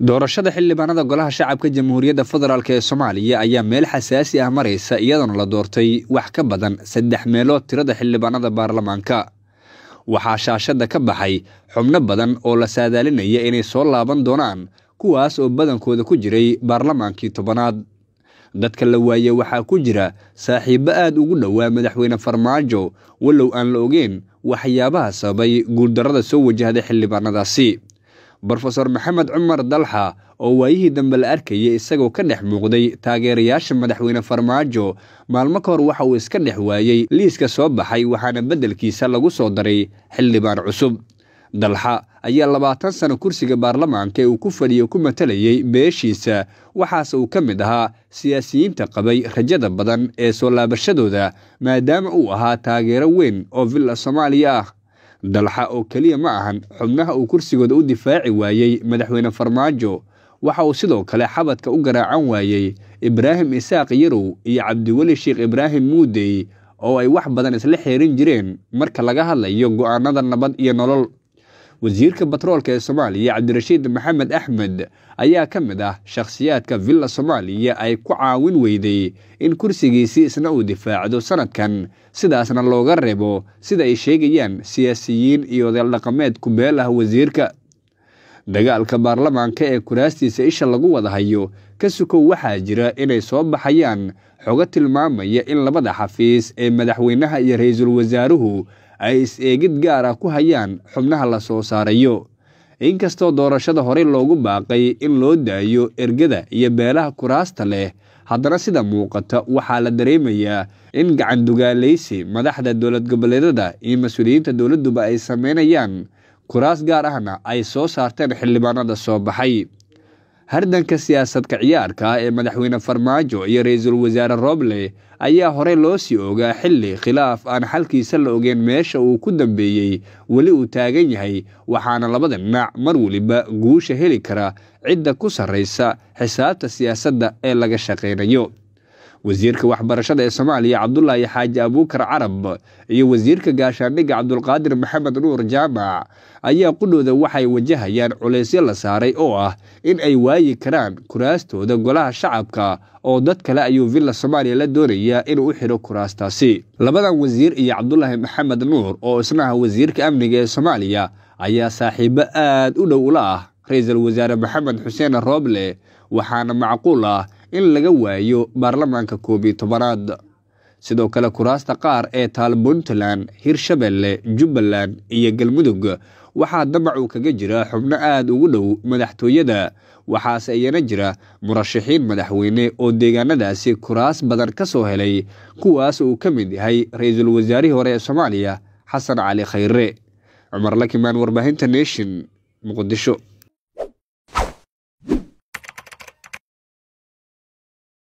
doorashada xildhibaanada golaha shacabka jamhuuriyadda federaalk ee soomaaliya ayaa meel xasaasi ah maraysa iyadoona la doortay wax ka badan saddex meelood tirada xildhibaanada baarlamaanka waxaa shaashadda ka baxay xubno badan oo la saadaalinaya inay soo laaban doonaan kuwaas oo badankooda ku jiray baarlamaankii tobanaad dadka la waaye waxaa ku jira saaxiibbo aad ugu dhowaa madaxweyne farmaajo walow aan la ogeyn waxyaabaha sababay guuldarrada soo wajahday xildhibaanadaasi brofeor maxamed cumar dalxa oo waayihii dambe la arkayay isagoo ka dhex muuqday taageerayaasha madaxweyne farmaajo maalmo ka hor waxa uu iska dhex waayey liiska soo baxay waxaana beddelkiisa lagu soo daray xildhibaan cusub dalxa ayaa labaatan sano kursiga baarlamaanka ee uu ku fadhiyo ku matalayay beeshiisa waxaase uu ka mid ahaa siyaasiyiinta qabay rajada badan ee soo laabashadooda maadaama uu ahaa taageero weyn oo villa soomaaliya ah dalxa oo keliya ma ahan xubnaha uu kursigooda u difaaci waayey madaxweyne farmaajo waxa uu sidoo kale xabadka u garaacan waayey ibraahim isaaq yarow iyo cabdiweli sheekh ibraahim muudey oo ay wax badan isla xeerin jireen marka laga hadlayo go'aanada nabad iyo nolol wasiirka batroolka ee soomaaliya cabdirashiid maxamed axmed ayaa ka mid ah shakhsiyaadka villa soomaaliya ay ku caawin weyday in kursigiisii isna uu difaacdo sanadkan sidaasna looga reebo sida ay sheegayaan siyaasiyiin iyo odeel dhaqameed ku beel ah wasiirka dagaalka baarlamaanka ee kuraastiisa isha lagu wada hayo ka sukow waxaa jira inay soo baxayaan xogo tilmaamaya in labada xafiis ee madaxweynaha iyo ra-iisul wasaaruhu ay is-eegid gaar ah ku hayaan xubnaha la soo saarayo inkastoo doorashada horey loogu baaqay in loo daayo ergada iyo beelaha kuraasta leh haddana sida muuqata waxaa la dareemayaa in gacan dugaalaysi madaxda dowlad goboleedada iyo mas-uuliyiinta dowladduba ay sameynayaan kuraas gaar ahna ay soo saarteen xildhibaanada soo baxay hardanka siyaasadka ciyaarka ah ee madaxweyne farmaajo iyo ra-iisul wasaare roble ayaa horey loo sii ogaa xilli khilaaf aan xalkiisa la ogeyn meesha uu ku dambeeyey weli uu taagan yahay waxaana labada dhinac mar weliba guusha heli kara cidda ku sarraysa xisaabta siyaasadda ee laga shaqaynayo wasiirka waxbarashada ee soomaaliya cabdulaahi xaaji abuukar carab iyo wasiirka gaashaandhigga cabdulqaadir maxamed nuur jaamac ayaa qudhooda waxay wajahayaan culaysyo la saaray oo ah in ay waayi karaan kuraastooda golaha shacabka oo dad kale ayuu villa soomaaliya la doonayaa inuu u xidho kuraastaasi labadan wasiir iyo cabdulaahi maxamed nuur oo isna ah wasiirka amniga ee soomaaliya ayaa saaxiibo aad u dhow ula ah ra-iisul wasaare maxamed xuseen rooble waxaana macquul ah in laga waayo baarlamaanka koob iyo tobanaad sidoo kale kuraasta qaar ee taal puntland hirshabelle jubbaland iyo galmudug waxaa damacu kaga jira xubno aada ugu dhow madaxtooyada waxaase iyana jira murashaxiin madaxweyne oo deegaanadaasi kuraas badan ka soo helay kuwaas uu ka mid yahay ra-iisul wasaarihii hore ee soomaaliya xasan cali khayre cumar lakimaan warbaahinta nation muqdisho